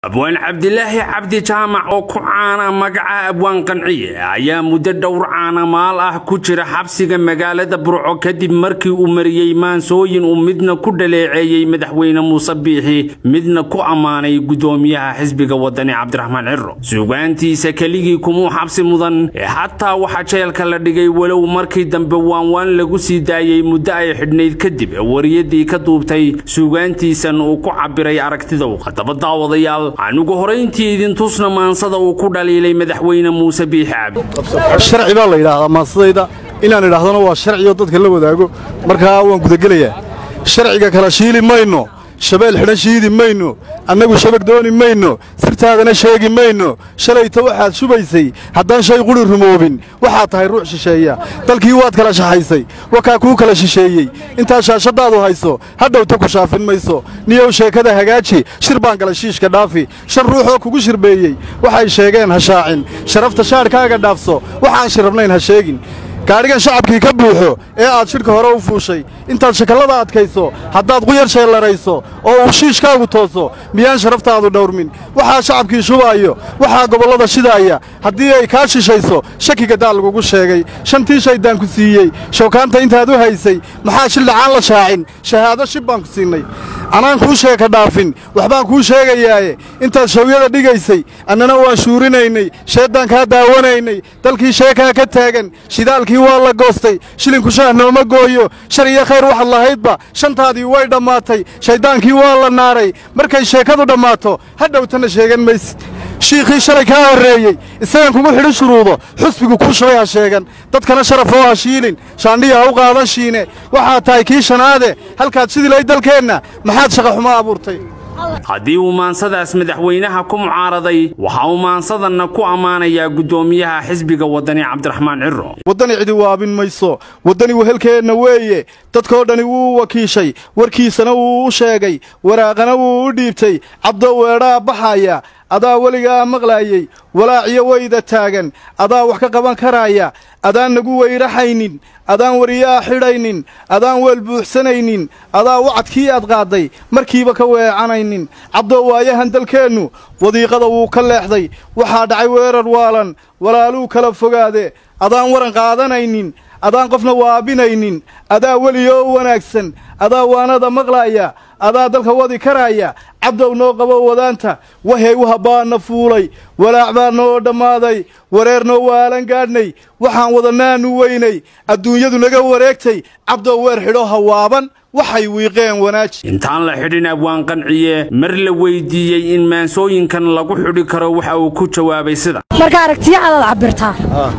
abwaan cabdilaahi cabdi jaamac oo ku caana magaca abwaan qanciye ayaa muddo dhowr caanamaal ah ku jira xabsiga magaalada burco kadib markii uu mariyey maansooyin uu midna ku dhaleeceeyey madaxweyne muuse biixi midna ku ammaanay gudoomiyaha xisbiga wadani cabdiraxmaan ciro suugaantiisa keligii kumuu xabsi mudan ee xataa waxaa jeelka la dhigay walow markii dambe waanwaan lagu sii daayey muddo ay xidhnayd kadib wariyadii ka duubtay suugaantiisan uu ku cabiray aragtida u haddaba daawadayaal anugu horayntii idin tusna maansada uu ku dhaliilay madaxweyne muuse biixi cabdi sharci baa la yidhaahdaa maansadayda inaan idhaahdana waa sharcioo dadka la wadaago markaa waan gudagelayaa sharciga kala shiili mayno shabeel xidhan shiidi mayno annagu shabag dooni mayno sirtaadana sheegi mayno shalayta waxaad shubaysay haddaan shay quri rumoobin waxaad tahay ruux shisheeya dalkii waad kala shaxaysay wakaa kuu kala shisheeyey intaad shaashaddaadu hayso hadhowta ku shaafin mayso niyow sheekada hagaaji shir baan gala shiishka dhaafi shan ruuxoo kugu shirbeeyey waxay sheegeen ha shaacin sharafta shaadhkaaga dhaafso waxaan shirrabnayn ha sheegin gaadhigan shacabkii ka buuxo ee aad shidhka hore u fuushay intaad shakallada adkayso haddaad quyar sheellarayso oo uu shiishkaagu tooso miyaan sharaftaadu dhawrmin waxaa shacabkii shubaayo waxaa gobollada shidaaya haddii ay kaa shishayso shakiga daal lagugu sheegay shantii shaydaan ku siiyey shawkaanta intaad u haysay maxaa shildhacaan la shaacin shahaado shib baan ku siinnay anaan kuu sheeka dhaafin waxbaan kuu sheegayaaye intaad shawyada dhigaysay annana waan shuurinaynay sheeddaan kaa daawanaynay dalkii sheekaa ka taagan shidaalkii waa la goostay shilinku shaah nooma gooyo shar iyo khayr waxaad lahaydba shantaadii way dhammaatay shayddaankii waa la naaray markay sheekadu dhammaato hadhowtana sheegan maysid shiikhii shalay kaa horreeyey isagan kugu xidhi shuruudo xusbigu kuu shubay ha sheegan dadkana sharafoo ha shiilin shaandhiya ha u qaadan shiine waxaad tahay kii shanaade halkaad shidilay dalkeenna maxaad shaqaxumo abuurtay haddii uu maansadaas madaxweynaha ku mucaaraday waxa uu maansadanna ku ammaanayaa guddoomiyaha xisbiga wadani cabdiraxmaan ciro waddani cidi waabin mayso waddani wehelkeenna weeye dadkoo dhani wuu wakiishay warkiisana wuu u sheegay waraaqana wuu u dhiibtay cabdo weedhaa baxaya adaa weligaa maqlaayey walaaciyo weyda taagan adaa wax ka qaban karaaya adaan nagu weyraxaynin adaan wariyaa xidhaynin adaan weel buuxsanaynin adaa wacadkii aad qaadday markiiba ka weecanaynin cabdo waayahan dalkeennu wadiiqada wuu ka leexday waxaa dhacay weerar waalan walaaluu kala fogaade adaan waran qaadanaynin adaan qofna waabinaynin adaa weliyoo u wanaagsan adaa waanada maqlaaya adaa dalka wadi karaaya cabdow noo qabo wadaanta wahey wahabbaanna fuulay walaac baa noo dhammaaday wareer noo waalan gaadhnay waxaan wadanaannu weynay adduunyadu naga wareegtay cabdow weer xidho hawaaban waxay wiiqeen wanaaji intaan la xidhin abwaan qanciye mar la weyddiiyey in maansooyinkan lagu xidhi karo waxa uu ku jawaabay sida marka aragtiya adaad cabbirtaa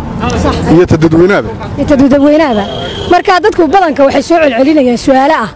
iyo tadadweynaaba iyo tadadweynaaba markaa dadku badanka waxay soo celcelinayaan su'aale ah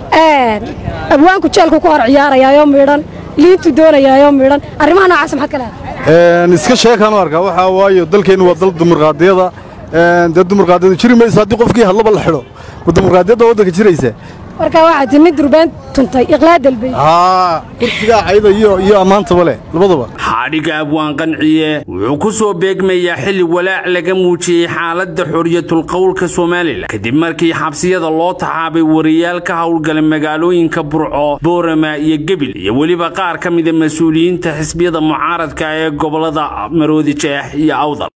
abwaanku jeelku ku hor ciyaarayaayoo midhan liintu doonayaayoo midhan arrimaha noocaas maxaad ka leedahay iska sheekaan u arkaa waxaa waayo dalkeennu waa dal dumurqaadiyada dee dumurqaadiyadu jiri mayso haddii qofkii hadlaba la xidho ma dumurqaadiyadda waddanka jiraysa marka waxaad timid durbaan tuntay iqlaa dalbay haa kursigaa cayda iyo iyo ammaantaba leh labadaba xadhigga abwaan qanciye wuxuu ku soo beegmayaa xilli walaac laga muujiyey xaaladda xoriyatulqowlka somalilan kadib markii xabsiyada loo taxaabay wariyaal ka howlgala magaalooyinka burco boorama iyo gebil iyo weliba qaar ka mida mas-uuliyiinta xisbiyada mucaaradka ee gobollada maroodi jeex iyo awdal